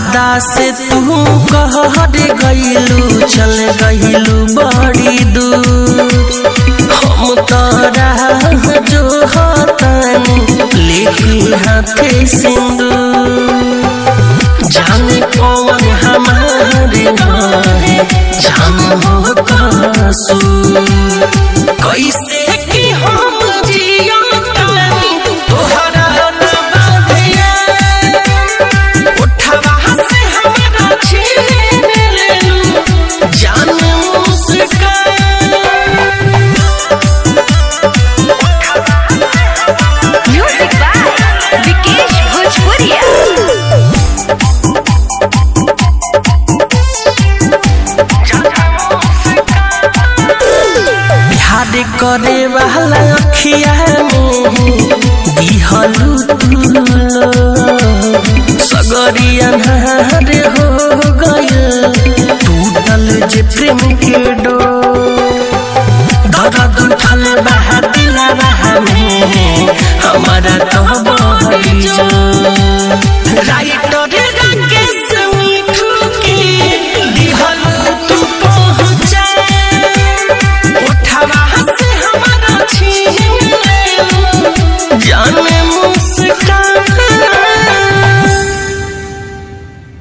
वादा से तू कहर गईलू चल गईलू बड़ी दूर हम तोरा जो हतानी लेके हाथे सिंदूर जाने कौन हमारे रहे जान हो कसूर कैसे कि हम जिया तानी तोहरा न बाधिया उठवा से हमारा छीन लेलू जान मुस्कान Music by Vikesh Bhojpuria. Bihar करे वाला अखिया में दिहलू तुलो सगरी अन्हार हो गयल टूटल जे प्रेम के डो